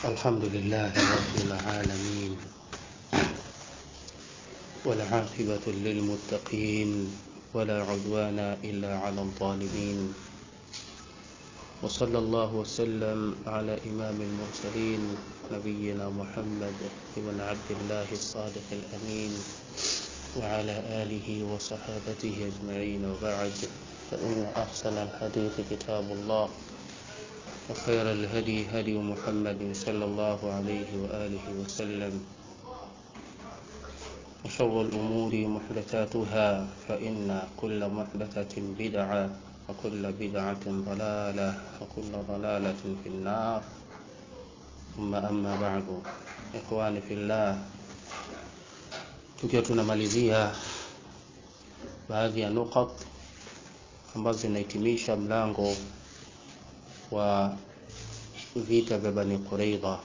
الحمد لله رب العالمين والعاقبة للمتقين ولا عدوان إلا على الظالمين وصلى الله وسلم على إمام المرسلين نبينا محمد بن عبد الله الصادق الأمين وعلى آله وصحابته أجمعين وبعد فإن أحسن الحديث كتاب الله وخير الهدي هدي محمد صلى الله عليه وآله وسلم وشر الأمور محدثاتها فإن كل محدثة بدعة وكل بدعة ضلالة وكل ضلالة في النار ثم أما بعد إخواني في الله tukiwa tunamalizia baadhi ya nukat ambazo zinahitimisha mlango wa vita vya Bani Quraidha.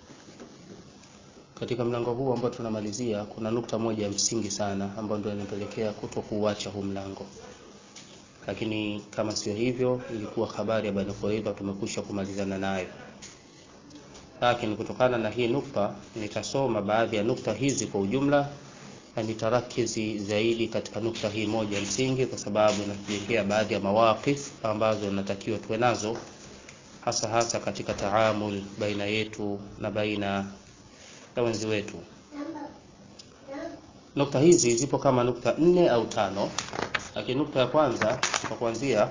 Katika mlango huu ambao tunamalizia, kuna nukta moja ya msingi sana ambayo ndio inapelekea kuto kuuacha huu mlango, lakini kama sio hivyo, ilikuwa habari ya Bani Quraidha tumekwisha kumalizana nayo. Lakini kutokana na hii nukta, nitasoma baadhi ya nukta hizi kwa ujumla na nitarakizi zaidi katika nukta hii moja ya msingi, kwa sababu inatujengea baadhi ya mawaqif ambazo natakiwa tuwe nazo hasa hasa katika taamul baina yetu na baina ya wenzi wetu. Nukta hizi zipo kama nukta nne au tano, lakini nukta ya kwanza kwa kuanzia,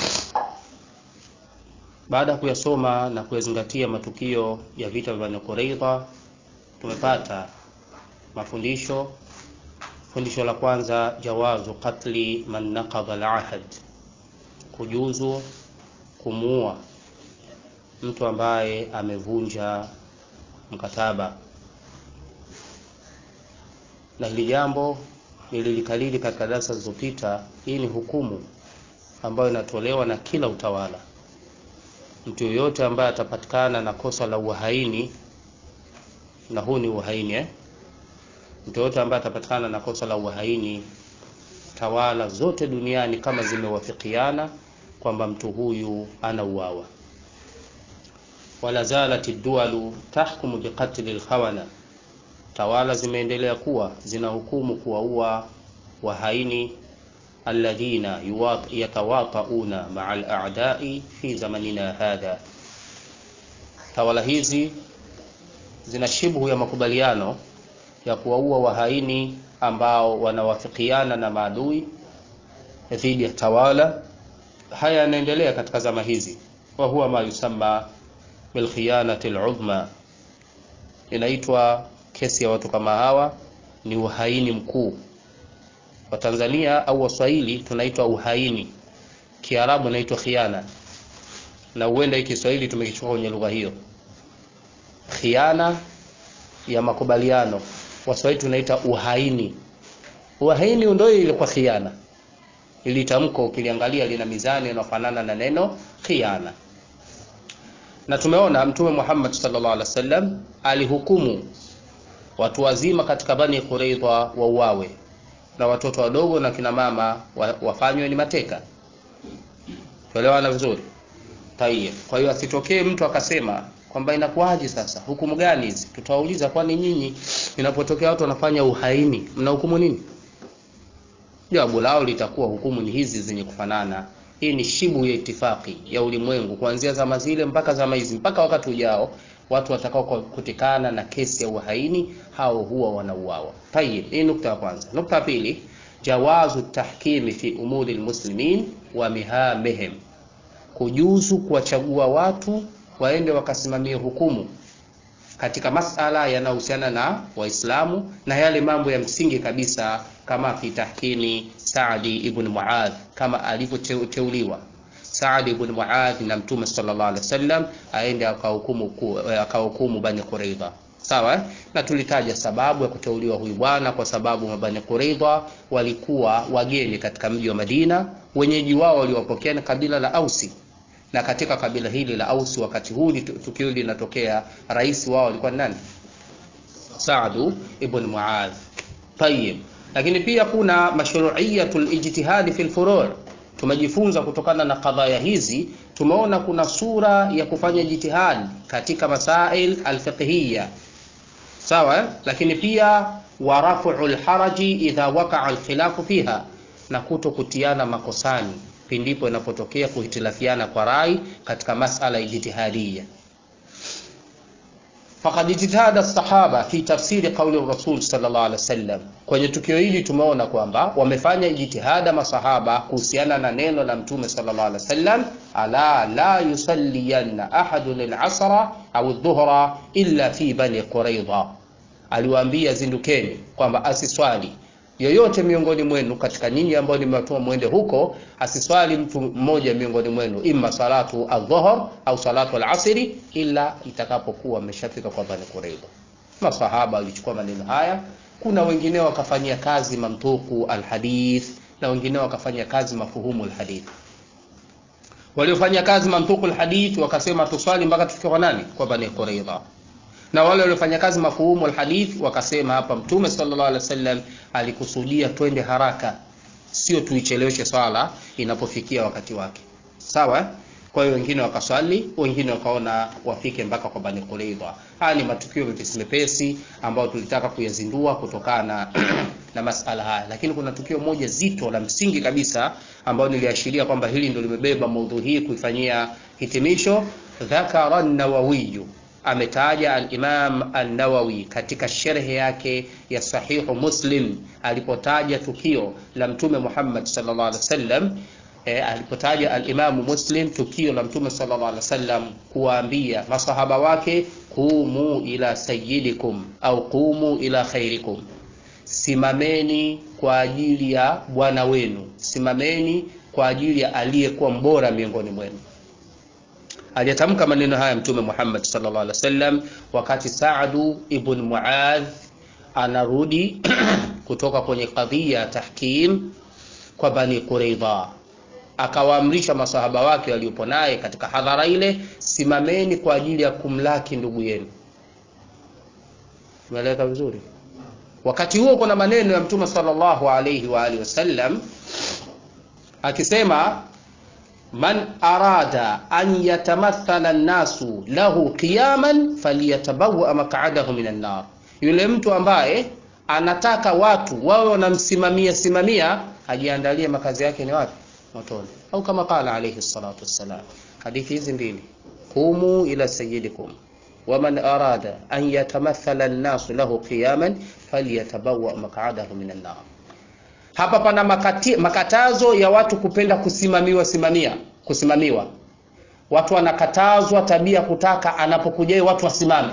baada ya kuyasoma na kuyazingatia matukio ya vita vya Bani Quraidha, tumepata mafundisho. Fundisho la kwanza, jawazu qatli man naqadha al-ahd, kujuzu kumuua mtu ambaye amevunja mkataba, na hili jambo nililikalili katika darasa zilizopita. Hii ni hukumu ambayo inatolewa na kila utawala. Mtu yoyote ambaye atapatikana na kosa la uhaini, na huu ni uhaini eh? Mtu yoyote ambaye atapatikana na kosa la uhaini, tawala zote duniani kama zimewafikiana kwamba mtu huyu anauawa wala zalat dualu tahkumu biqatli lkhawana, tawala zimeendelea kuwa zinahukumu kuwaua wahaini alladhina yatawatauna maa aladai fi zamanina hadha. Tawala hizi zina shibhu ya makubaliano ya kuwaua wahaini ambao wanawafikiana na maadui dhidi ya tawala. Haya yanaendelea katika zama hizi, wa huwa ma yusamma bilkhiyanati ludhma, inaitwa kesi ya watu kama hawa ni uhaini mkuu. Wa Tanzania au Waswahili tunaitwa uhaini, Kiarabu inaitwa khiana, na huenda hii Kiswahili tumekichukua kwenye lugha hiyo, khiana ya makubaliano. Waswahili tunaita uhaini. Uhaini ndio ilikuwa khiana, ili tamko ukiliangalia lina mizani inayofanana na neno khiana na tumeona Mtume Muhammad sallallahu alaihi wasallam alihukumu watu wazima katika Bani Quraidha wauawe na watoto wadogo na kina mama wafanywe ni mateka. Tuelewana vizuri? Tayeb. Kwa hiyo asitokee mtu akasema kwamba inakuwaje sasa, hukumu gani hizi? Tutawauliza, kwani nyinyi inapotokea watu wanafanya uhaini mna hukumu nini? Jawabu lao litakuwa hukumu ni hizi zenye kufanana. Hii ni shibu ya itifaki ya ulimwengu kuanzia zama zile mpaka zama hizi mpaka wakati ujao, watu watakao kutikana na kesi ya uhaini hao huwa wanauawa. Tayib, hii nukta ya kwanza. Nukta ya pili, jawazu tahkimi fi umuri almuslimin wa mihamihim, kujuzu kuwachagua watu waende wakasimamie hukumu katika masala yanayohusiana na Waislamu na yale mambo ya msingi kabisa kama fi tahkimi Saadi ibn Muadh, kama alivyoteuliwa Saadi ibn Muadh na Mtume sallallahu alaihi wasallam aende akahukumu akahukumu Bani Quraidha. Sawa, na tulitaja sababu ya kuteuliwa huyu bwana, kwa sababu Mabani Quraidha walikuwa wageni katika mji wa Madina, wenyeji wao waliwapokea na kabila la Ausi na katika kabila hili la Ausi wakati huu tukio linatokea, rais wao alikuwa nani? Saadu ibn Muadh. Tayib, lakini pia kuna mashru'iyatul ijtihadi fil furu', tumejifunza kutokana na kadhaya hizi tumeona kuna sura ya kufanya jitihadi katika masail alfiqhiyya sawa eh? lakini pia wa rafu lharaji idha wakaa alkhilafu fiha na kuto kutiana makosani pindipo inapotokea kuhitilafiana kwa rai katika masala ya jitihadiya faqad ijtihada sahaba fi tafsiri qauli rasul sallallahu alaihi wasallam kwenye tukio hili tumeona kwamba wamefanya jitihada masahaba kuhusiana na neno la mtume sallallahu alaihi wasallam ala la yusalliyanna ahadun al-asra au dhuhra illa fi bani quraidha aliwaambia zindukeni kwamba asiswali yoyote miongoni mwenu katika nyinyi ambao nimewatuma mwende huko asiswali mtu mmoja miongoni mwenu imma salatu adhuhur au salatu alasiri ila itakapokuwa ameshafika kwa bani quraidha masahaba walichukua maneno haya kuna wengine wakafanyia kazi mamtuku alhadith na wengine wakafanya kazi mafuhumu alhadith waliofanya kazi mamtuku alhadith wakasema tuswali mpaka tufike kwa nani kwa bani quraidha na wale waliofanya kazi mafuhumu alhadith wakasema hapa mtume sallallahu alaihi wasallam alikusudia twende haraka sio tuicheleweshe swala inapofikia wakati wake sawa kwa hiyo wengine wakaswali wengine wakaona wafike mpaka kwa bani quraidha haya ni matukio mepesi mepesi ambayo tulitaka kuyazindua kutokana na masala haya lakini kuna tukio moja zito la msingi kabisa ambayo niliashiria kwamba hili ndio limebeba maudhui hii kuifanyia hitimisho dhakara nawawiyu ametaja al-Imam an-Nawawi katika sherhe yake ya Sahihu Muslim alipotaja tukio la Mtume Muhammad sallallahu alaihi wasallam e, alipotaja al-Imam Muslim tukio la Mtume sallallahu alaihi wasallam kuwaambia masahaba wake qumu ila sayyidikum au qumu ila khairikum simameni kwa ajili ya bwana wenu simameni kwa ajili ya aliyekuwa mbora miongoni mwenu aliyatamka maneno haya mtume Muhammad sallallahu alaihi wasallam wakati Saadu ibn Muadh anarudi kutoka kwenye kadhia tahkim kwa Bani Quraidha akawaamrisha masahaba wake waliopo naye katika hadhara ile simameni kwa ajili ya kumlaki ndugu yenu umeeleka vizuri wakati huo kuna maneno ya mtume sallallahu alaihi wa alihi wasallam akisema man arada an yatamathala nnasu lahu qiyaman falyatabawa maq'adahu minan nar, yule mtu ambaye anataka watu wawe wanamsimamia simamia ajiandalie makazi yake ni wapi? Motoni. Au kama qala alayhi salatu wassalam. Hadithi hizi mbili, qumu ila sayyidikum waman arada an yatamathala nnasu lahu qiyaman falyatabawa maq'adahu minan nar. Hapa pana makati, makatazo ya watu kupenda kusimamiwa simamia kusimamiwa. Watu wanakatazwa tabia kutaka anapokuja watu wasimame,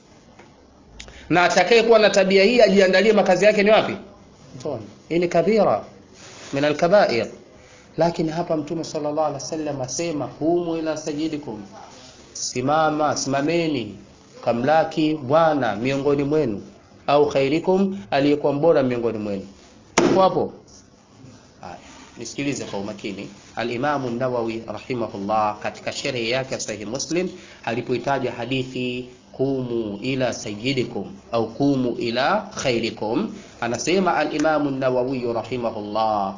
na atakaye kuwa na tabia hii ajiandalie makazi yake ni wapi? Motoni. Hii ni kabira min alkabair, lakini hapa Mtume sallallahu alaihi wasallam asema humu ila sajidikum, simama simameni kamlaki bwana miongoni mwenu, au khairikum, aliyekuwa mbora miongoni mwenu hapo haya nisikilize kwa umakini alimamu nawawi rahimahullah katika sherehe yake ya sahih muslim alipoitaja hadithi qumu ila sayyidikum au qumu ila khairikum anasema alimamu nawawi rahimahullah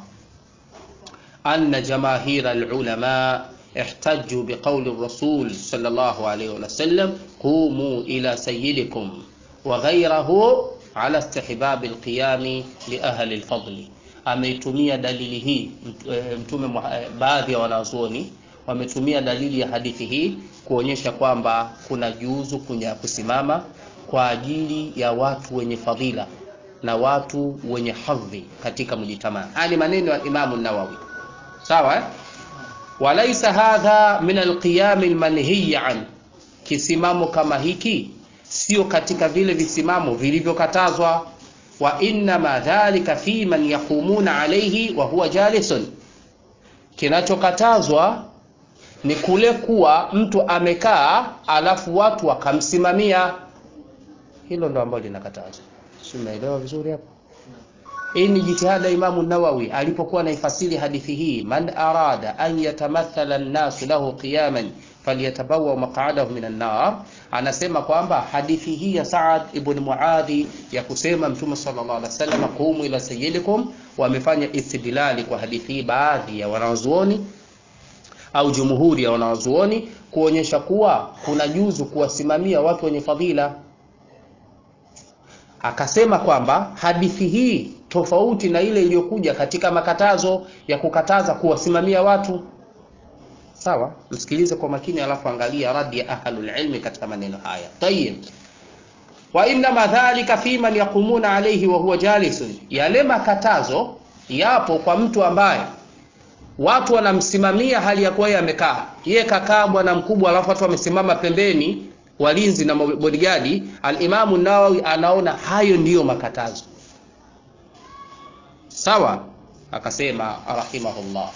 anna jamaahira alulama احتجوا بقول الرسول صلى الله عليه وسلم قوموا إلى سيدكم وغيره ala istihbab alqiyam li ahli alfadl ameitumia dalili hii mtume baadhi ya wanazuoni wametumia dalili ya hadithi hii kuonyesha kwamba kuna juzu kunya kusimama kwa ajili ya watu wenye fadhila na watu wenye hadhi katika mjitamaa haya ni maneno ya Imamu Nawawi sawa eh? walaisa hadha min alqiyam almanhiy an kisimamo kama hiki sio katika vile visimamo vilivyokatazwa wa innama dhalika fi man yaqumuna alayhi wa huwa jalisun kinachokatazwa ni kule kuwa mtu amekaa alafu watu wakamsimamia hilo ndo ambalo linakatazwa si umeelewa vizuri hapo hii ni jitihada Imamu Nawawi alipokuwa naifasiri hadithi hii, man arada an yatamathala nnasu lahu qiyaman falyatabawa maq'adahu minan nar, anasema kwamba hadithi hii ya Saad ibn Muadhi ya kusema Mtume sallallahu alaihi wasallam qumu ila sayyidikum, wamefanya istidlali kwa hadithi hii baadhi ya wanazuoni au jumhuri ya wanawazuoni kuonyesha kuwa kuna juzu kuwasimamia watu wenye fadhila akasema kwamba hadithi hii tofauti na ile iliyokuja katika makatazo ya kukataza kuwasimamia watu sawa msikilize kwa makini alafu angalia radi ya ahlul ilmi katika maneno haya tayib wa innama dhalika fi man yaqumuna alayhi wa huwa jalisun yale makatazo yapo kwa mtu ambaye watu wanamsimamia hali ya kuwa yeye amekaa yeye kakaa bwana mkubwa alafu watu wamesimama pembeni walinzi na bodigadi alimamu nawawi anaona hayo ndiyo makatazo sawa akasema rahimahullah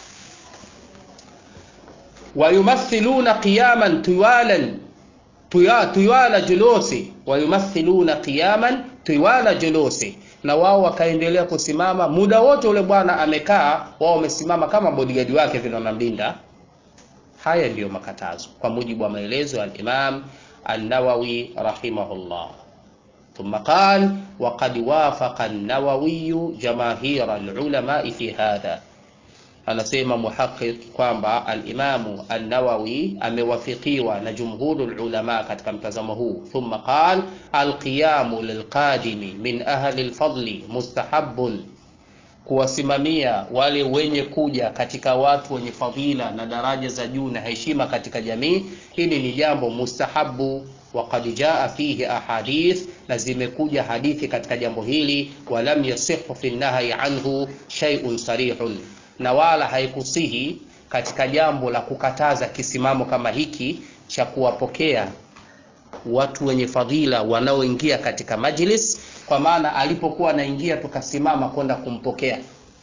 wayumathiluna qiyaman tiwalan tiwala julusi wayumathiluna qiyaman tiwala julusi na wao wakaendelea kusimama muda wote ule bwana amekaa wao wamesimama kama bodigadi wake vile wanamlinda haya ndiyo makatazo kwa mujibu wa maelezo ya al-Imam النووي رحمه الله ثم قال وقد وافق النووي جماهير العلماء في هذا anasema muhaqiq kwamba alimamu annawawi amewafikiwa na jumhuru lulama katika mtazamo huu thumma qal alqiyamu lilqadimi min ahli lfadli mustahabun kuwasimamia wale wenye kuja katika watu wenye fadhila na daraja za juu na heshima katika jamii hili ni jambo mustahabu waqad jaa fihi ahadith na zimekuja hadithi katika jambo hili walam yasihu fi nahyi anhu shay'un sarihun na wala haikusihi katika jambo la kukataza kisimamo kama hiki cha kuwapokea watu wenye fadhila wanaoingia katika majlis kwa maana alipokuwa anaingia tukasimama kwenda kumpokea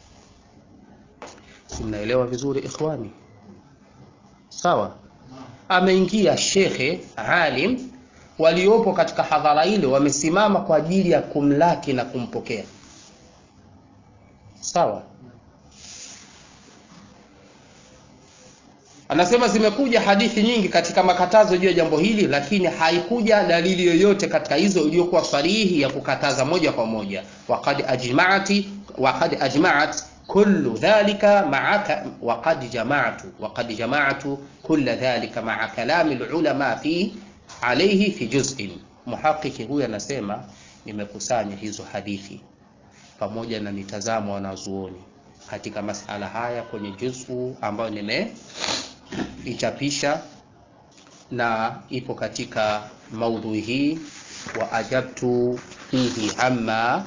si mnaelewa vizuri ikhwani sawa ameingia shekhe alim waliopo katika hadhara ile wamesimama kwa ajili ya kumlaki na kumpokea sawa anasema zimekuja hadithi nyingi katika makatazo juu ya jambo hili lakini haikuja dalili yoyote katika hizo iliyokuwa sarihi ya kukataza moja kwa moja waqad ajma'ati waqad ajma'at kullu dhalika ma'aka waqad jama'tu waqad jama'tu kull dhalika ma'a kalami ulama fi alayhi fi juz'in muhaqiqi huyu anasema nimekusanya hizo hadithi pamoja na mitazamo wanazuoni katika masala haya kwenye juzu ambayo nime ichapisha na ipo katika maudhui hii wa ajabtu fihi amma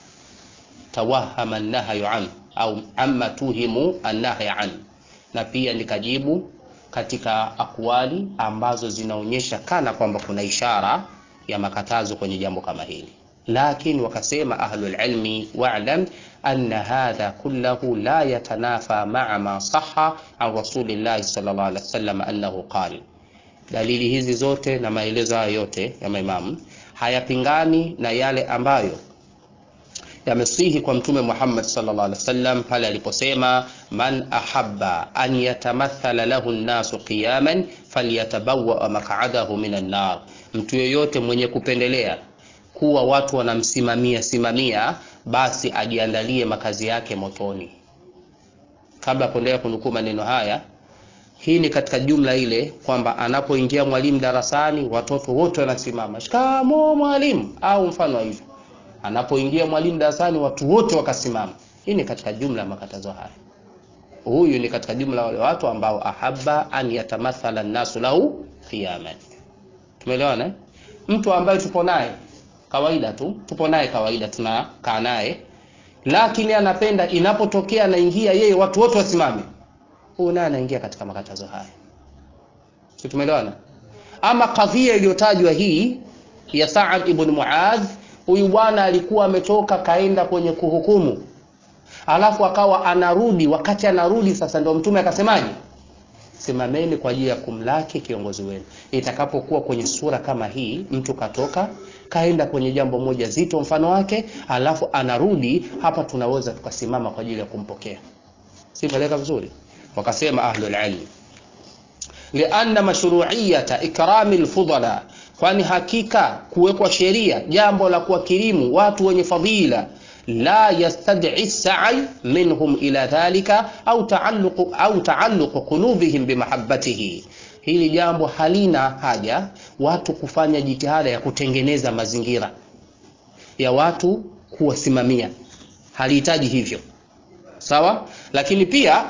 tawahama nahyu an au amma tuhimu annahyi an na pia nikajibu katika akwali ambazo zinaonyesha kana kwamba kuna ishara ya makatazo kwenye jambo kama hili lakini wakasema ahlul ilmi wa'lam anna hadha kullahu la yatanafa ma'a ma sahha an rasulillahi sallallahu alaihi wasallam annahu qala dalili hizi zote na maelezo hayo yote ya maimamu hayapingani na yale ambayo yamesihi kwa mtume Muhammad sallallahu alaihi wasallam pale aliposema man ahabba an yatamathala lahu an-nasu qiyaman falyatabawwa maq'adahu minan nar mtu yeyote mwenye kupendelea kuwa watu wanamsimamia simamia basi ajiandalie makazi yake motoni kabla kuendelea kunukuu maneno haya hii ni katika jumla ile kwamba anapoingia mwalimu darasani watoto wote wanasimama shikamo mwalimu au mfano wa hivyo anapoingia mwalimu darasani watu wote wakasimama hii ni katika jumla ya makatazo haya huyu ni katika jumla wale watu ambao ahabba an yatamathala nnasu lahu qiyaman tumeelewana eh? mtu ambaye tupo naye kawaida tu tupo naye kawaida tunakaa naye lakini anapenda inapotokea anaingia yeye watu wote wasimame huyu naye anaingia katika makatazo haya si tumeelewana ama kadhia iliyotajwa hii ya Sa'ad ibn Muadh huyu bwana alikuwa ametoka kaenda kwenye kuhukumu alafu akawa anarudi wakati anarudi sasa ndio mtume akasemaje simameni kwa ajili ya kumlaki kiongozi wenu itakapokuwa kwenye sura kama hii mtu katoka kaenda kwenye jambo moja zito mfano wake alafu anarudi hapa tunaweza tukasimama kwa ajili ya kumpokea simeleka vizuri wakasema ahlul ilm lianna mashru'iyata ikrami alfudala kwani hakika kuwekwa sheria jambo la kuwakirimu watu wenye fadhila la yastad'i sa'i minhum ila dhalika au taalluq au taalluq qulubihim bimahabbatihi hili jambo halina haja watu kufanya jitihada ya kutengeneza mazingira ya watu kuwasimamia halihitaji hivyo sawa lakini pia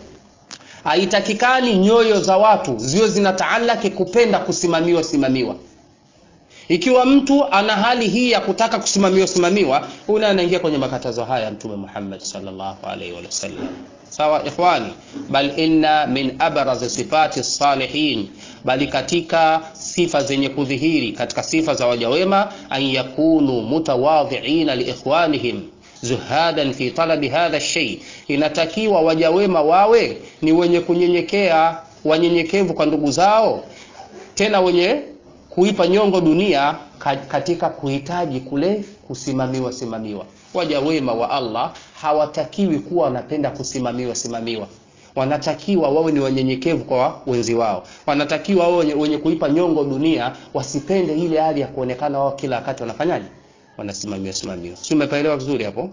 haitakikani nyoyo za watu ziwe zinataalaki kupenda kusimamiwa simamiwa ikiwa mtu ana hali hii ya kutaka kusimamiwa simamiwa huyu anaingia kwenye makatazo haya ya mtume Muhammad sallallahu alaihi wasallam sawa ikhwani bal inna min abraz sifati salihin bali katika sifa zenye kudhihiri katika sifa za waja wema an yakunu mutawadhiina liikhwanihim zuhadan fi talabi hadha shay inatakiwa waja wema wawe ni wenye kunyenyekea wanyenyekevu kwa ndugu zao tena wenye kuipa nyongo dunia katika kuhitaji kule kusimamiwa simamiwa waja wema wa Allah hawatakiwi kuwa wanapenda kusimamiwa simamiwa wanatakiwa wawe ni wanyenyekevu kwa wenzi wao wanatakiwa wawe wenye kuipa nyongo dunia wasipende ile hali ya kuonekana wao kila wakati wanafanyaje wanasimamiwa simamiwa si umepaelewa vizuri hapo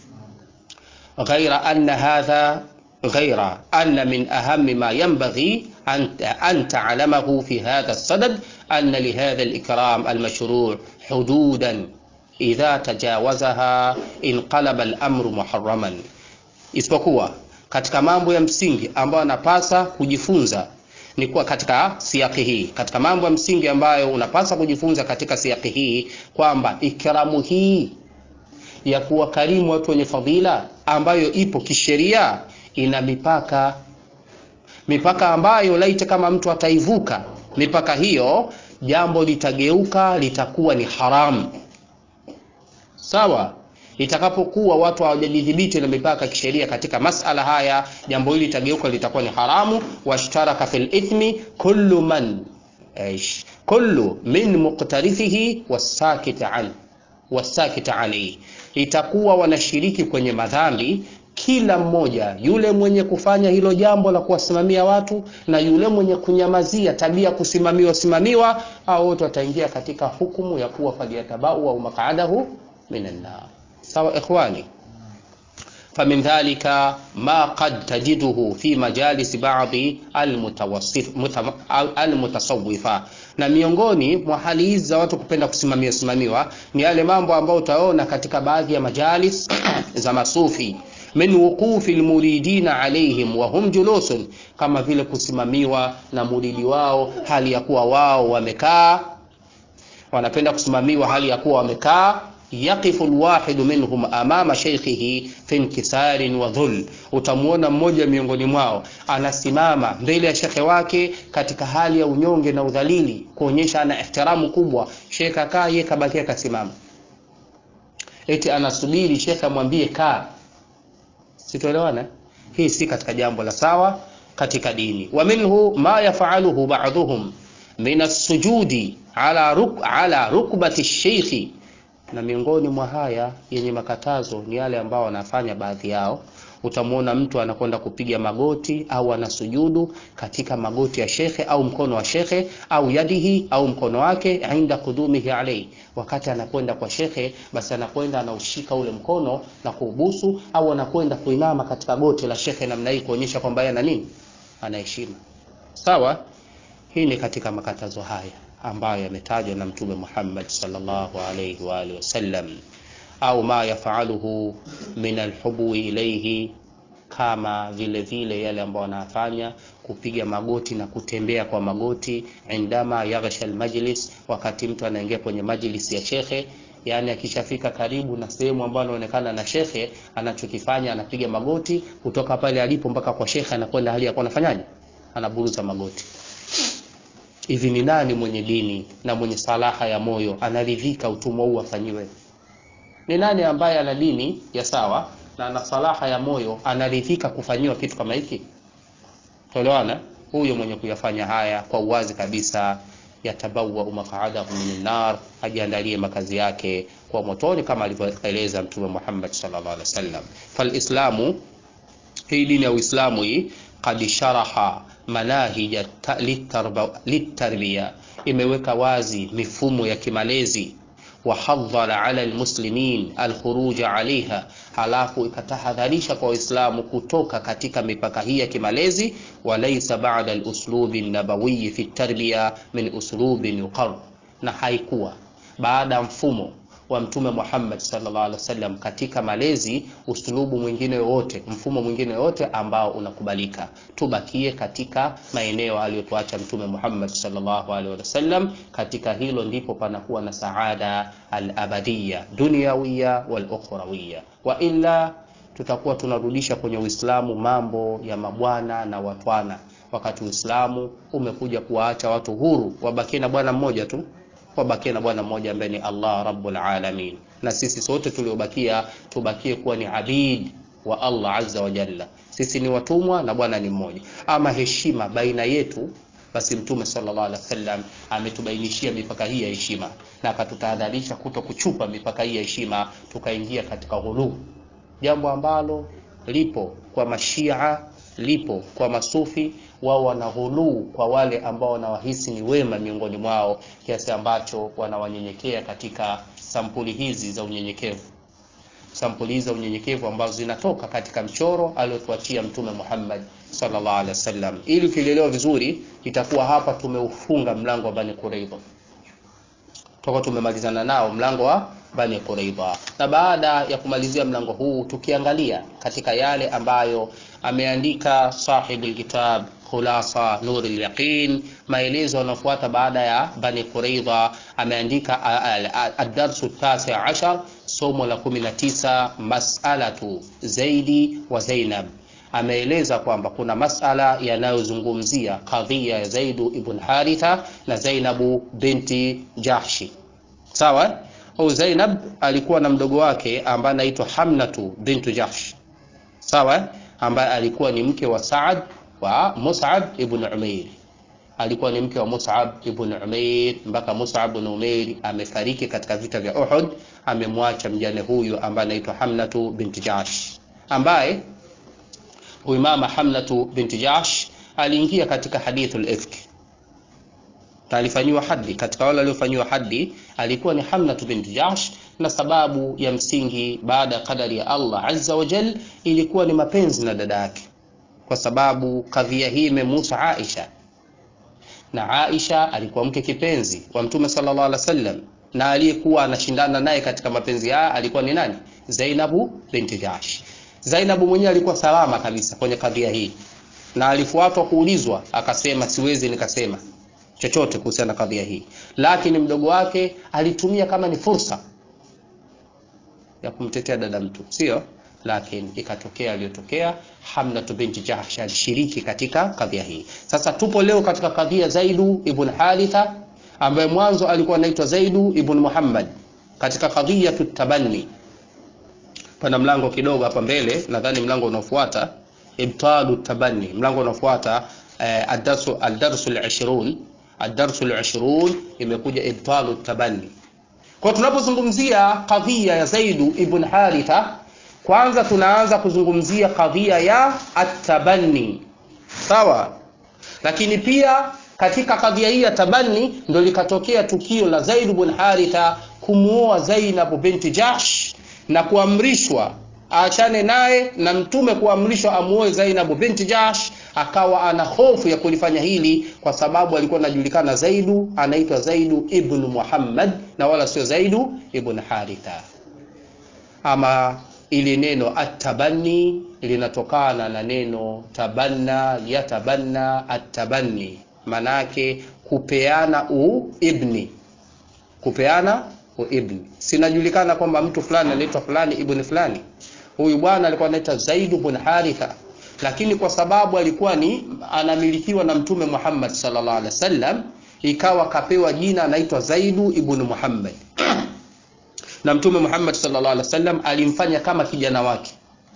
ghaira anna hadha ghaira anna min ahammi ma yanbaghi an ta'lamahu fi hadha الصدد أن لهذا الإكرام المشروع حدودا إذا تجاوزها انقلب الأمر محرما isipokuwa katika mambo ya msingi ambayo anapasa kujifunza ni kuwa katika siaki hii katika mambo ya msingi ambayo unapasa kujifunza katika siaki hii kwamba ikramu hii ya kuwakarimu watu wenye fadhila ambayo ipo kisheria ina mipaka mipaka ambayo laiti kama mtu ataivuka mipaka hiyo jambo litageuka litakuwa ni haramu sawa itakapokuwa watu hawajajidhibiti na mipaka kisheria katika masala haya jambo hili litageuka litakuwa ni haramu washtaraka fil ithmi kullu man aish kullu min muqtarithihi wasakit an wasakit alayhi itakuwa wanashiriki kwenye madhambi kila mmoja yule mwenye kufanya hilo jambo la kuwasimamia watu na yule mwenye kunyamazia tabia kusimamiwa simamiwa au wote wataingia katika hukumu ya kuwa falyatabau au maqadahu minan nar sawa ikhwani فمن ذلك ما قد تجده في مجالس بعض المتصوفة na miongoni mwa hali hizi za watu kupenda kusimamia simamiwa ni yale mambo ambayo utaona katika baadhi ya majalis za masufi min wuqufi almuridina alaihim wa hum julusun kama vile kusimamiwa na muridi wao hali ya kuwa wao wamekaa wanapenda kusimamiwa hali ya kuwa wamekaa yaqifu alwahidu minhum amama shaykhihi fi inkisarin wa dhul utamuona mmoja miongoni mwao anasimama mbele ya shekhe wake katika hali ya unyonge na udhalili kuonyesha ana ihtiramu kubwa shekhe akaa yeye kabakia kasimama eti anasubiri shekhe amwambie kaa sitoelewana hii si katika jambo la sawa katika dini wa minhu ma yafaluhu ba'dhum min as-sujudi ala ruk ala rukbati ash-shaykh na miongoni mwa haya yenye makatazo ni yale ambao wanafanya baadhi yao utamwona mtu anakwenda kupiga magoti au anasujudu katika magoti ya shekhe au mkono wa shekhe au yadihi au mkono wake inda kudumihi alayhi wakati anakwenda kwa shekhe basi anakwenda anaushika ule mkono na kuubusu au anakwenda kuinama katika goti la shekhe namna hii kuonyesha kwamba yeye ana nini anaheshima sawa hii ni katika makatazo haya ambayo yametajwa na mtume Muhammad sallallahu alayhi wa alihi wasallam au ma yafaluhu min alhubwi ilayhi kama vile vile yale ambayo wanafanya kupiga magoti na kutembea kwa magoti indama yaghsha almajlis wakati mtu anaingia kwenye majlis ya shekhe yani akishafika karibu na sehemu ambayo anaonekana na shekhe anachokifanya anapiga magoti kutoka pale alipo mpaka kwa shekhe anakwenda hali ya kuwa anafanyaje anaburuza magoti hivi ni nani mwenye dini na mwenye salaha ya moyo anaridhika utumwa huu afanyiwe ni nani ambaye ana dini ya sawa na ana salaha ya moyo anaridhika kufanyiwa kitu kama hiki tolewana huyo mwenye kuyafanya haya kwa uwazi kabisa yatabawa maq'adahu min nar ajiandalie makazi yake kwa motoni kama alivyoeleza mtume Muhammad sallallahu alaihi wasallam falislamu hii dini ya Uislamu hii qad sharaha manahija litarbiya imeweka wazi mifumo ya kimalezi wahadhara ala almuslimin alkhuruja alaiha, halafu ikatahadharisha kwa Waislamu kutoka katika mipaka hii ya kimalezi. Walaisa bada aluslubi nabawiyi fi tarbiya min uslubin yuqar, na haikuwa baada ya mfumo wa Mtume Muhammad sallallahu alaihi wasallam katika malezi usulubu mwingine wowote, mfumo mwingine wowote ambao unakubalika. Tubakie katika maeneo aliyotuacha Mtume Muhammad sallallahu alaihi wasallam. Katika hilo ndipo panakuwa na saada al-abadiyya dunyawiya wal ukhrawiyya, wa illa tutakuwa tunarudisha kwenye Uislamu mambo ya mabwana na watwana, wakati Uislamu umekuja kuwaacha watu huru, wabakie na bwana mmoja tu wabakie na bwana mmoja ambaye ni Allah rabbul alamin, na sisi sote tuliobakia tubakie kuwa ni abid wa Allah azza wa jalla. Sisi ni watumwa na bwana ni mmoja. Ama heshima baina yetu, basi Mtume sallallahu alaihi wasallam ametubainishia mipaka hii ya heshima na akatutahadharisha kuto kuchupa mipaka hii ya heshima, tukaingia katika ghuluu, jambo ambalo lipo kwa mashia, lipo kwa masufi wao wana ghuluu kwa wale ambao wanawahisi ni wema miongoni mwao, kiasi ambacho wanawanyenyekea katika sampuli hizi za unyenyekevu, sampuli hizi za unyenyekevu ambazo zinatoka katika mchoro aliotuachia Mtume Muhammad sallallahu alaihi wasallam. Ili ukielewa vizuri, itakuwa hapa tumeufunga mlango wa Bani Quraidha, tutakuwa tumemalizana nao mlango wa Bani Quraidha, na baada ya kumalizia mlango huu, tukiangalia katika yale ambayo ameandika sahibul kitab Khulasa Nurul Yaqin, maelezo yanayofuata baada ya Bani Quraidha, ameandika ad-darsu tasi ashar, somo la 19, mas'alatu Zaidi wa Zainab. Ameeleza kwamba kuna masala yanayozungumzia kadhia ya Zaidu ibn Haritha na Zainabu binti Jahshi. Sawa, huyu Zainab alikuwa na mdogo wake ambaye anaitwa Hamnatu bintu Jahsh. Sawa, ambaye alikuwa ni mke wa Saad wa Mus'ab ibn Umair, alikuwa ni mke wa Mus'ab ibn Umair mpaka Mus'ab ibn Umair amefariki katika vita vya Uhud. Amemwacha mjane huyu ambaye anaitwa Hamnatu binti Jahsh, ambaye huyu mama Hamnatu binti Jahsh aliingia katika hadithul ifk na alifanyiwa hadi. Katika wale waliofanyiwa hadi alikuwa ni Hamnatu binti Jahsh, na sababu ya msingi baada ya kadari ya Allah azza wa jal ilikuwa ni mapenzi na dada yake kwa sababu kadhia hii imemuhusu Aisha na Aisha alikuwa mke kipenzi wa Mtume sallallahu alaihi wasallam, na aliyekuwa anashindana naye katika mapenzi haya alikuwa ni nani? Zainabu binti Jahsh. Zainabu mwenyewe alikuwa salama kabisa kwenye kadhia hii, na alifuatwa kuulizwa, akasema siwezi nikasema chochote kuhusiana na kadhia hii, lakini mdogo wake alitumia kama ni fursa ya kumtetea dada mtu, sio lakini ikatokea aliyotokea. Hamnatu binti Jahsh alishiriki katika kadhia hii. Sasa tupo leo katika kadhia Zaidu ibn Haritha ambaye mwanzo alikuwa anaitwa Zaidu ibn Muhammad katika kadhia tutabanni. Pana mlango kidogo hapa mbele, nadhani mlango unaofuata ibtalu tabanni, mlango unaofuata eh, ad-darsu ad-darsu al-20 ad-darsu al-20 imekuja ibtalu tabanni. Kwa tunapozungumzia kadhia ya Zaidu ibn Haritha kwanza tunaanza kuzungumzia kadhia ya atabanni sawa, lakini pia katika kadhia hii ya tabanni ndo likatokea tukio la Zaid ibn Haritha kumuoa Zainab binti Jahsh na kuamrishwa aachane naye na mtume kuamrishwa amuoe Zainab binti Jahsh. Akawa ana hofu ya kulifanya hili kwa sababu alikuwa anajulikana Zaidu, anaitwa Zaidu ibn Muhammad na wala sio Zaidu ibn Haritha. Ama ili neno atabanni linatokana na neno tabanna, yatabanna, atabanni, manake kupeana uibni, kupeana uibni. Sinajulikana kwamba mtu fulani anaitwa fulani ibn fulani. Huyu bwana alikuwa anaitwa Zaid ibn Haritha, lakini kwa sababu alikuwa ni anamilikiwa na Mtume Muhammad sallallahu alaihi wasallam, ikawa kapewa jina anaitwa Zaidu ibn Muhammad na Mtume Muhammad sallallahu alaihi wasallam alimfanya kama kijana wake.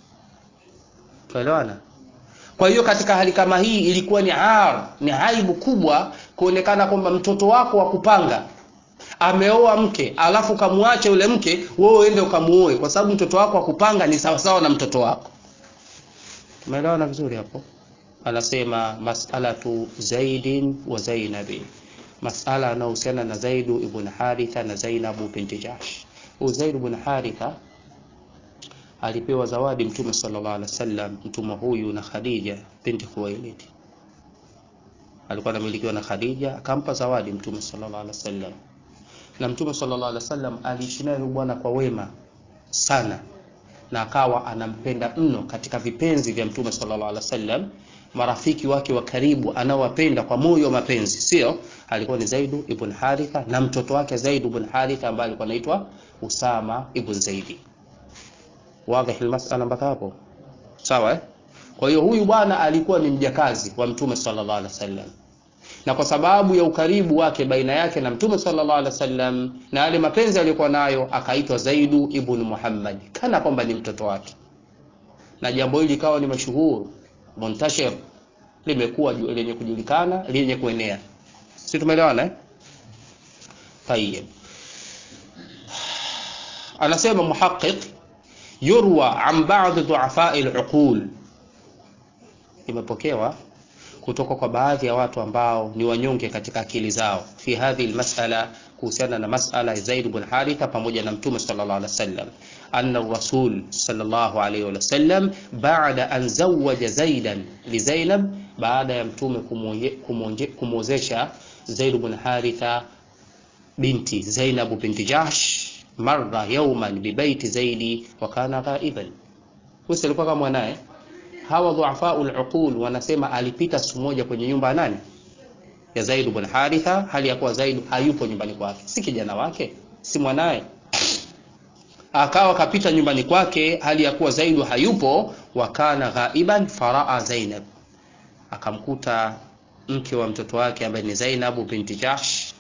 Tuelewana? Kwa hiyo katika hali kama hii ilikuwa ni ar, ni aibu kubwa kuonekana kwamba mtoto wako wa kupanga ameoa mke alafu kamwache yule mke, wewe uende ukamuoe, kwa sababu mtoto wako wa kupanga ni sawasawa na mtoto wako. Tumeelewana vizuri hapo? Anasema mas'alatu Zaidin wa Zainabin masala yanayohusiana na Zaidu ibn Haritha na Zainabu binti Jahsh. Huyu Zaid ibn Haritha alipewa zawadi Mtume sallallahu alaihi wasallam, mtume huyu na Khadija binti Khuwailid. Alikuwa anamilikiwa na Khadija, akampa zawadi Mtume sallallahu alaihi wasallam, na Mtume sallallahu alaihi wasallam aliishi naye bwana kwa wema sana, na akawa anampenda mno katika vipenzi vya Mtume sallallahu alaihi wasallam marafiki wake wa karibu anaowapenda kwa moyo wa mapenzi, sio alikuwa ni Zaidu ibn Haritha na mtoto wake Zaid ibn Haritha ambaye alikuwa anaitwa Usama ibn Zaidi. Wazi almasala mpaka hapo, sawa eh? Kwa hiyo huyu bwana alikuwa ni mjakazi wa Mtume sallallahu alaihi wasallam, na kwa sababu ya ukaribu wake baina yake na Mtume sallallahu alaihi wasallam na yale mapenzi aliyokuwa nayo akaitwa Zaidu ibn Muhammad, kana kwamba ni mtoto wake, na jambo hili likawa ni mashuhuru muntashir limekuwa lenye kujulikana lenye kuenea, si tumeelewana eh? Tayeb, anasema muhaqiq, yurwa an ba'd du'afai al-uqul, imepokewa kutoka kwa baadhi ya watu ambao ni wanyonge katika akili zao, fi hadhihi almas'ala, kuhusiana na mas'ala ya Zaid ibn Haritha pamoja na Mtume sallallahu alaihi wasallam, anna rasul sallallahu alaihi wasallam baada an zawaja Zaidan li Zainab, baada ya Mtume kumwozesha Zaid ibn Haritha binti Zainab binti Jahsh, marra yawman bi baiti Zaidi wa kana ghaiban, huyu alikuwa kama mwanae hawa dhuafaul uqul wanasema alipita siku moja kwenye nyumba ya nani? Ya Zaid ibn Haritha, hali ya kuwa Zaid hayupo nyumbani kwake, si kijana wake, si mwanaye. Akawa kapita nyumbani kwake hali ya kuwa Zaid hayupo, wakana ghaiban, faraa Zainab, akamkuta mke wa mtoto wake ambaye ni Zainab binti Jahsh,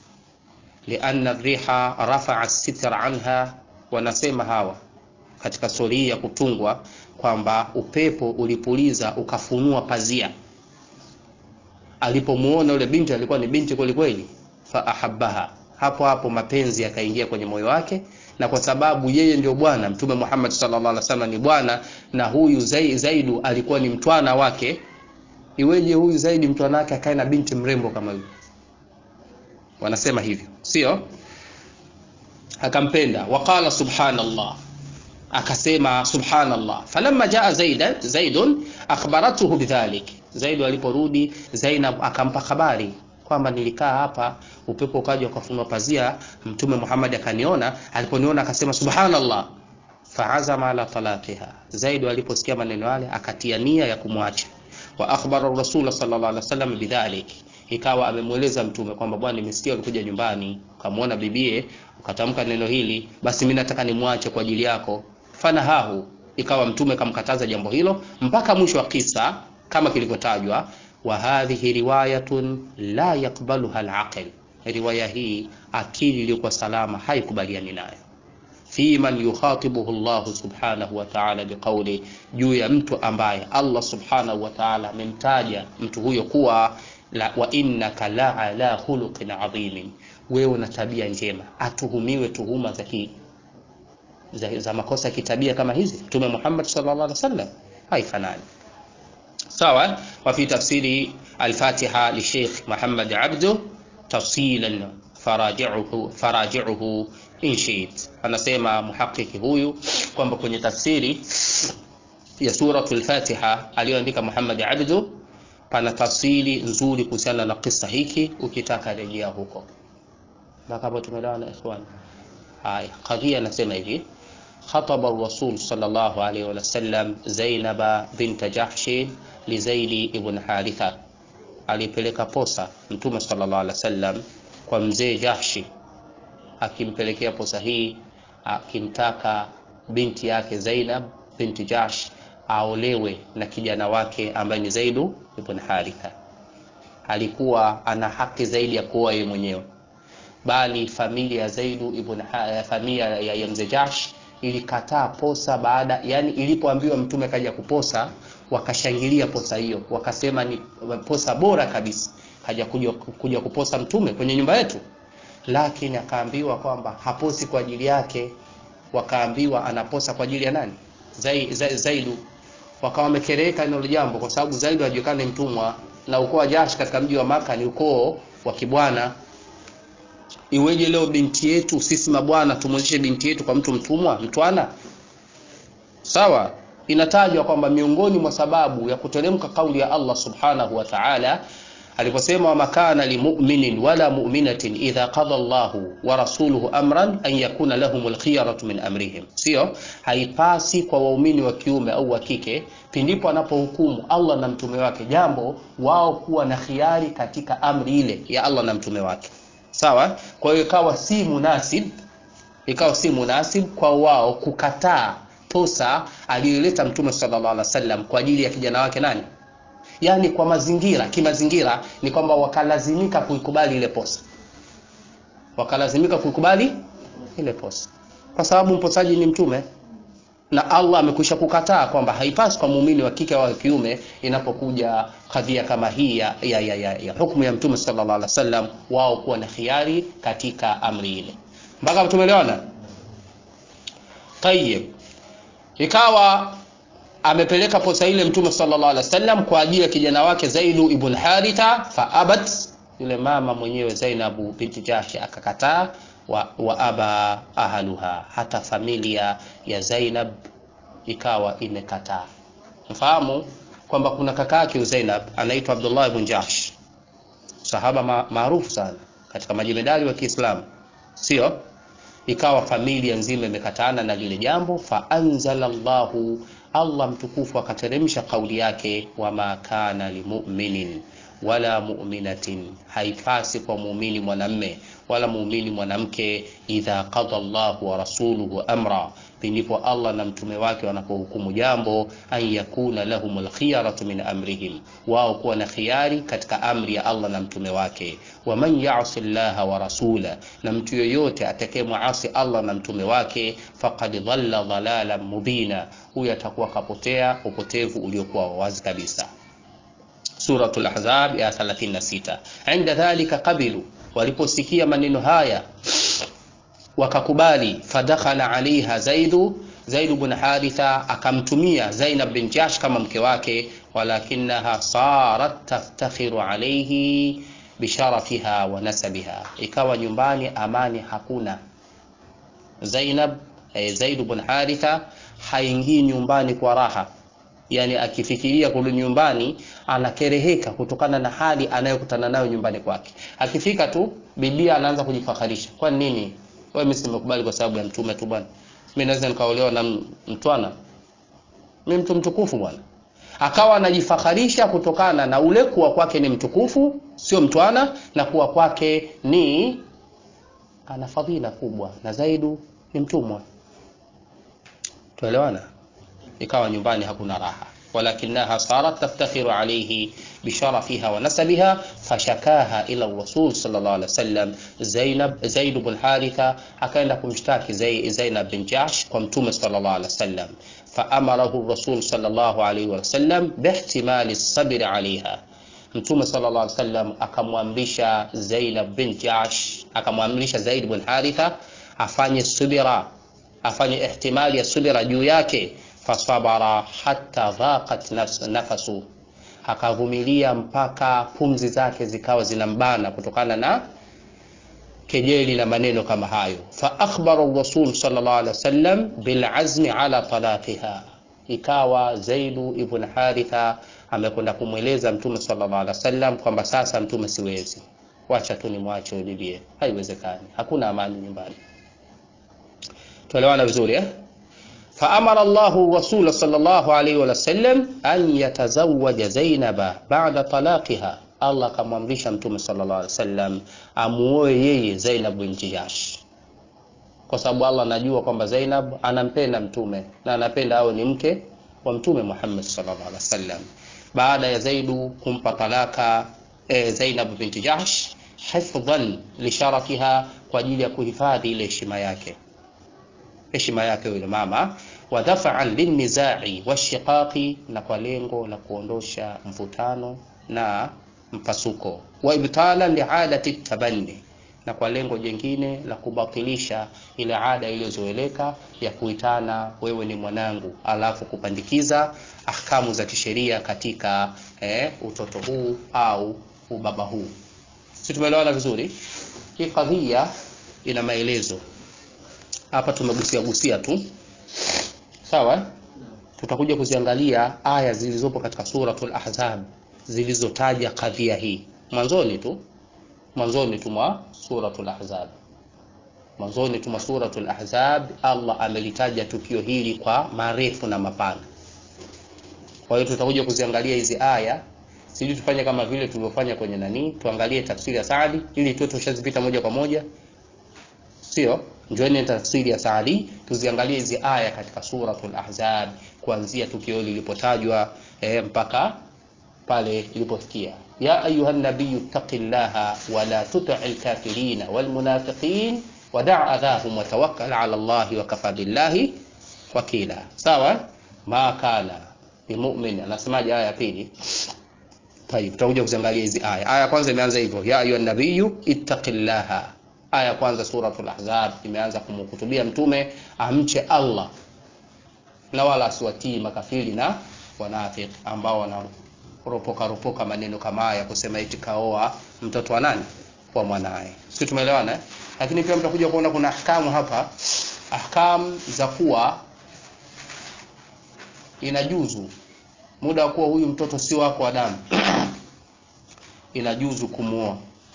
lianna riha rafa'a sitra anha. Wanasema hawa katika stori ya kutungwa kwamba upepo ulipuliza ukafunua pazia. Alipomuona yule binti, alikuwa ni binti kweli kweli, fa ahabbaha, hapo hapo mapenzi yakaingia kwenye moyo wake, na kwa sababu yeye ndio bwana Mtume Muhammad sallallahu alaihi wasallam ni bwana, na huyu Zaidu alikuwa ni mtwana wake, iweje huyu Zaidi mtwana wake akae na binti mrembo kama huyu? Wanasema hivyo, sio? Akampenda, waqala subhanallah akasema subhanallah. Falamma jaa Zaidan Zaidun akhbaratuhu bidhalik, Zaid aliporudi Zainab akampa habari kwamba nilikaa hapa, upepo ukaja ukafunua pazia, Mtume Muhammad akaniona. Aliponiona akasema subhanallah, faazama ala talaqiha. Zaid aliposikia maneno yale akatia nia ya kumwacha. Wa akhbara Rasul sallallahu alaihi wasallam bidhalik, ikawa amemweleza Mtume kwamba bwana, nimesikia ulikuja nyumbani ukamwona bibie ukatamka neno hili, basi mimi nataka nimwache kwa ajili yako fanahahu ikawa mtume kamkataza jambo hilo mpaka mwisho wa kisa kama kilivyotajwa. Wa hadhihi riwayatun la yakbaluha alaqil, riwaya hii akili iliyokuwa salama haikubaliani nayo. Fi man yukhatibuhu Allah subhanahu wa ta'ala biqawli, juu ya mtu ambaye Allah subhanahu wa ta'ala amemtaja mtu huyo kuwa la, wa innaka la ala khuluqin adhimin, wewe una tabia njema, atuhumiwe tuhuma za za, za makosa ya kitabia kama hizi Mtume Muhammad sallallahu alaihi wasallam haifanani. Sawa. Wa fi tafsiri al-Fatiha li Sheikh Muhammad Abdu tafsilan faraji'uhu faraji'uhu in shi'it, anasema muhakiki huyu kwamba kwenye tafsiri ya suratul Fatiha aliyoandika Muhammad Abdu pana tafsiri nzuri kuhusiana na kisa hiki, ukitaka rejea huko. Na kama tumeelewana ikhwan, haya kadhia anasema hivi khataba rasul sallallahu alayhi wa sallam Zainaba bint Jahsh li Zaid ibn Haritha, alipeleka posa Mtume sallallahu alayhi wasallam kwa mzee Jahshi, akimpelekea posa hii akimtaka binti yake Zainab binti Jahsh aolewe na kijana wake ambaye ni Zaid ibn Haritha. Alikuwa ana haki zaidi ya kuoa yeye mwenyewe, bali familia ya Zaid ibn familia ya mzee Jahsh ilikataa posa baada, yani ilipoambiwa mtume kaja kuposa, wakashangilia posa hiyo, wakasema ni posa bora kabisa, kaja kuja, kuja kuposa mtume kwenye nyumba yetu. Lakini akaambiwa kwamba haposi kwa ajili yake, wakaambiwa anaposa kwa ajili ya nani? Zai, Zai, Zaidu. Wakawa wamekereka hilo jambo, kwa sababu Zaidu hajulikani mtumwa na ukoo wa Jash katika mji wa Maka ni ukoo wa kibwana iweje leo binti yetu sisi mabwana tumwezeshe binti yetu kwa mtu mtumwa mtwana sawa inatajwa kwamba miongoni mwa sababu ya kuteremka kauli ya Allah subhanahu wa ta'ala aliposema wama kana limuminin wala muminatin idha qada Allahu wa rasuluhu amran an yakuna lahumul khiyaratu min amrihim, sio haipasi kwa waumini wa kiume au wa kike pindipo anapohukumu Allah na mtume wake jambo, wao kuwa na khiari katika amri ile ya Allah na mtume wake. Sawa. Kwa hiyo ikawa si munasib, ikawa si munasib kwa wao kukataa posa aliyoleta mtume sallallahu alaihi wasallam kwa ajili ya kijana wake nani yaani kwa mazingira kimazingira ni kwamba wakalazimika kuikubali ile posa wakalazimika kuikubali ile posa kwa sababu mposaji ni mtume na Allah amekwisha kukataa kwamba haipasi kwa muumini wa kike au kiume inapokuja kadhia kama hii ya, ya, ya, ya, ya hukumu ya mtume sallallahu alaihi wasallam wao kuwa na khiari katika amri ile mpaka tumeelewana tayeb ikawa amepeleka posa ile mtume sallallahu alaihi wasallam kwa ajili ya kijana wake Zaidu ibn Haritha fa abat yule mama mwenyewe Zainabu binti Jahsh akakataa wa, wa aba ahluha hata familia ya Zainab ikawa imekataa mfahamu kwamba kuna kaka yake Zainab anaitwa Abdullah ibn Jahsh sahaba maarufu sana katika majemedali wa Kiislamu sio ikawa familia nzima imekatana na lile jambo fa anzala Allahu Allah mtukufu akateremsha kauli yake wama kana limuminin wala muminatin, haipasi kwa muumini mwanamme wala muumini mwanamke, idha qada Allahu wa rasuluhu amra, pindipo Allah na mtume wake wanapohukumu jambo, an yakuna lahumul khiyaratu min amrihim, wao kuwa na khiari katika amri ya Allah na mtume wake. Waman yasi llaha wa rasula, na mtu yoyote atakayemwasi Allah na mtume wake, faqad dhalla dhalalan mubina, huyo atakuwa kapotea upotevu uliokuwa wazi kabisa. Suratul Ahzab ya 36. Inda dhalika qabilu, waliposikia maneno haya wakakubali. Fadakhala alaiha Zaidu, Zaidu bin Haritha akamtumia Zainab bin Jahsh kama mke wake, walakinaha sarat taftakhiru alaihi bisharafiha wa nasabiha, ikawa nyumbani amani hakuna. Zainab eh, Zaidu bin Haritha haingii nyumbani kwa raha yani akifikiria kurudi nyumbani anakereheka kutokana na hali anayokutana nayo nyumbani kwake. Akifika tu bibia anaanza kujifakharisha, kwa nini wewe, mimi simekubali kwa sababu ya mtume tu bwana, mimi naweza nikaolewa na mtwana, mimi mtu mtukufu bwana. Akawa anajifakharisha kutokana na ule kuwa kwake ni mtukufu, sio mtwana, na kuwa kwake ni ana fadhila kubwa, na Zaidu ni mtumwa. Tuelewana? ikawa nyumbani hakuna raha walakinaha sarat taftakhiru alayhi bisharafiha wa nasabiha fashakaha ila rasul sallallahu alaihi wasallam Zainab Zaid ibn Haritha akaenda kumshtaki Zainab bin Jahsh kwa mtume sallallahu alaihi wasallam faamarahu rasul sallallahu alaihi wasallam bihtimali sabri alaiha mtume sallallahu alaihi wasallam akamwamrisha Zainab bin Jahsh akamwamrisha Zaid ibn Haritha afanye subira afanye ihtimali ya subira juu yake fasabara hatta dhaqat nafasu, akavumilia mpaka pumzi zake zikawa zinambana kutokana na kejeli na maneno kama hayo. Fa akhbara rasul sallallahu alaihi wasallam bil azmi ala talaqiha, ikawa Zaidu ibn Haritha amekwenda kumweleza mtume sallallahu alaihi wasallam kwamba sasa mtume, siwezi, wacha tu nimwache ulibie, haiwezekani, hakuna amani nyumbani. Tuelewana vizuri eh? faamara Allahu rasula sallallahu alaihi wasallam an yatazawaja Zainaba ba'da talaqiha, Allah akamwamrisha mtume sallallahu alaihi wasallam amuoe yeye Zainab binti Jahsh, kwa sababu Allah anajua kwamba Zainab anampenda mtume na anapenda awe ni mke wa mtume Muhammad sallallahu alaihi wasallam. Baada ya Zaidu kumpa talaka e, Zainab binti Jahsh hifdhan lisharafiha, kwa ajili ya kuhifadhi ile heshima yake heshima yake yule mama, wa dafa'an lilnizai washiqaqi, na kwa lengo la kuondosha mvutano na mpasuko, wa ibtalan liadati tabanni, na kwa lengo jingine la kubatilisha ile ada iliyozoeleka ya kuitana wewe ni mwanangu, alafu kupandikiza ahkamu za kisheria katika eh, utoto huu au ubaba huu. si tumeelewana vizuri hii kadhia ina maelezo hapa tumegusia gusia tu sawa tutakuja kuziangalia aya zilizopo katika suratul ahzab zilizotaja kadhia hii mwanzoni tu mwanzoni tu mwa suratul ahzab mwanzoni tu mwa suratul ahzab Allah amelitaja tukio hili kwa marefu na mapana kwa hiyo tutakuja kuziangalia hizi aya sijui tufanye kama vile tulivyofanya kwenye nani tuangalie tafsiri ya Saadi ili tuwe tushazipita moja kwa moja sio njoeni tafsiri ya Saadi tuziangalie hizi aya katika suratul ahzab kuanzia tukio lilipotajwa eh, mpaka pale ilipofikia ya ayuha nabiyyu taqillaha wa la tuti'il kafirina wal munafiqin wa da' adhahum wa tawakkal 'ala Allahi wa kafa billahi wakila sawa ma kana bimu'min anasemaje aya ya pili tayib tutakuja kuziangalia hizi aya aya ya kwanza imeanza hivyo ya ayuha nabiyyu ittaqillaha aya ya kwanza suratul ahzab imeanza kumhutubia mtume amche Allah na wala asiwatii makafiri na wanafiki ambao wanaropoka ropoka maneno kama haya kusema eti kaoa mtoto wa nani wa mwanae sisi tumeelewana eh? lakini pia mtakuja kuona kuna ahkamu hapa ahkam za kuwa inajuzu muda wa kuwa huyu mtoto sio wako wa damu inajuzu kumuoa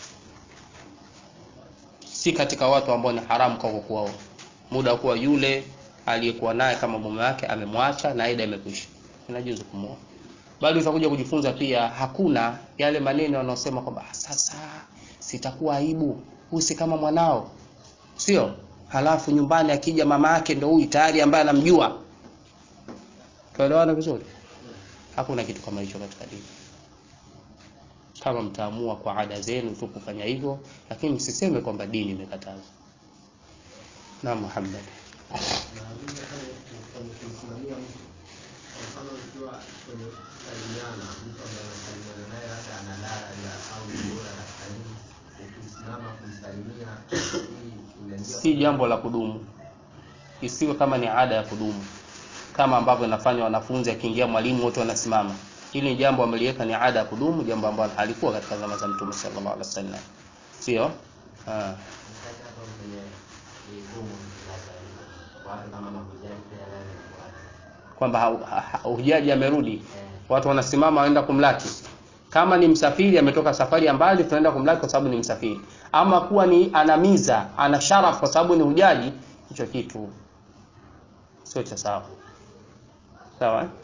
si katika watu ambao ni haramu kwako kuoa muda wa kuwa yule aliyekuwa naye kama mume wake amemwacha na aida imekwisha inajuzu kumuoa bali utakuja kujifunza pia hakuna yale maneno yanayosema kwamba sasa sitakuwa aibu huyu si kama mwanao sio halafu nyumbani akija mama yake ndio huyu tayari ambaye anamjua tuelewana vizuri hakuna kitu kama hicho katika dini kama mtaamua kwa ada zenu tu kufanya hivyo lakini msiseme kwamba dini imekataza na Muhammad si jambo la kudumu isiwe kama ni ada ya kudumu kama ambavyo inafanywa wanafunzi akiingia mwalimu wote wanasimama hili ni jambo ameliweka ni ada ya kudumu jambo ambalo halikuwa katika zama za mtume sallallahu alaihi wasallam sio ah kwamba hujaji amerudi watu wanasimama waenda kumlaki kama ni msafiri ametoka safari ya mbali tunaenda kumlaki kwa sababu ni msafiri ama kuwa ni anamiza ana sharaf kwa sababu ni hujaji hicho kitu sio cha sawa sawa eh?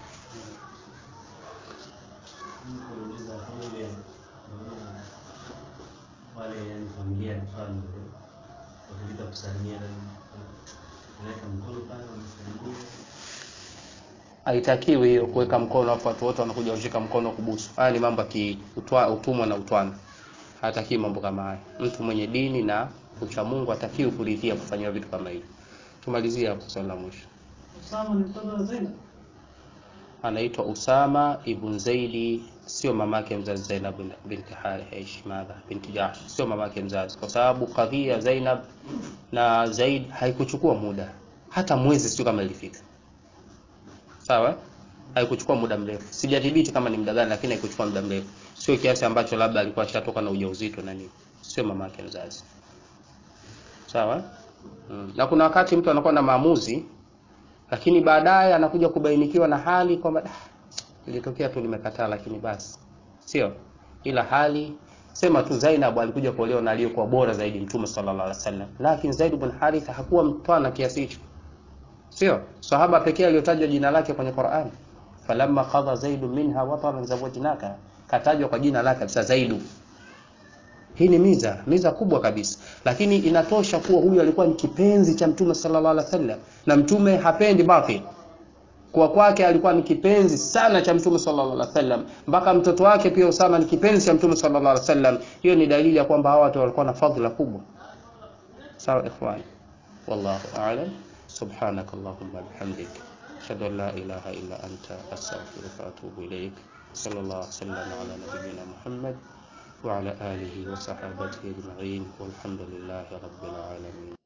wale yani familia mfano wakilita kusalimia naweka mkono pale wanasalimia haitakiwi hiyo kuweka mkono afu watu wote wanakuja kushika mkono kubusu haya ni mambo ya kiutumwa na utwana hatakiwi mambo kama haya mtu mwenye dini na ucha Mungu hatakiwi kuridhia kufanyiwa vitu kama hivi tumalizie hapo swali la mwisho Usama ni mtoto wa Zainab. anaitwa Usama ibn Zaidi sio mamake mzazi Zainab bin- binti Harish madha binti Jahsh sio mamake mzazi kwa sababu kadhia Zainab na Zaid haikuchukua muda hata mwezi sio kama ilifika sawa haikuchukua muda mrefu sijadhibiti kama ni muda gani lakini haikuchukua muda mrefu sio kiasi ambacho labda alikuwa ashatoka na ujauzito na nini sio mamake mzazi sawa mm. na kuna wakati mtu anakuwa na maamuzi lakini baadaye anakuja kubainikiwa na hali kwamba "Ah, ilitokea tu nimekataa lakini basi sio ila hali sema tu Zainab alikuja kuolewa na aliyekuwa bora zaidi mtume sallallahu alaihi wasallam lakini Zaid ibn Haritha hakuwa mtwana kiasi hicho sio sahaba pekee aliyotajwa jina lake kwenye Qur'an falamma qadha Zaid minha wataran zawajnaka katajwa kwa jina lake kabisa Zaidu hii ni miza miza kubwa kabisa lakini inatosha kuwa huyu alikuwa ni kipenzi cha mtume sallallahu alaihi wasallam na mtume hapendi batil kwa kwake alikuwa ni kipenzi sana cha mtume sallallahu alaihi wasallam mpaka mtoto wake pia Usama ni kipenzi cha mtume sallallahu alaihi wasallam hiyo ni dalili ya kwamba hawa watu walikuwa na fadhila kubwa sawa ikhwani wallahu a'lam subhanak allahumma bihamdik ashhadu an la ilaha illa anta astaghfiruka wa atubu ilaik sallallahu alaihi wasallam ala nabiyyina muhammad وعلى آله وصحابته أجمعين والحمد لله رب العالمين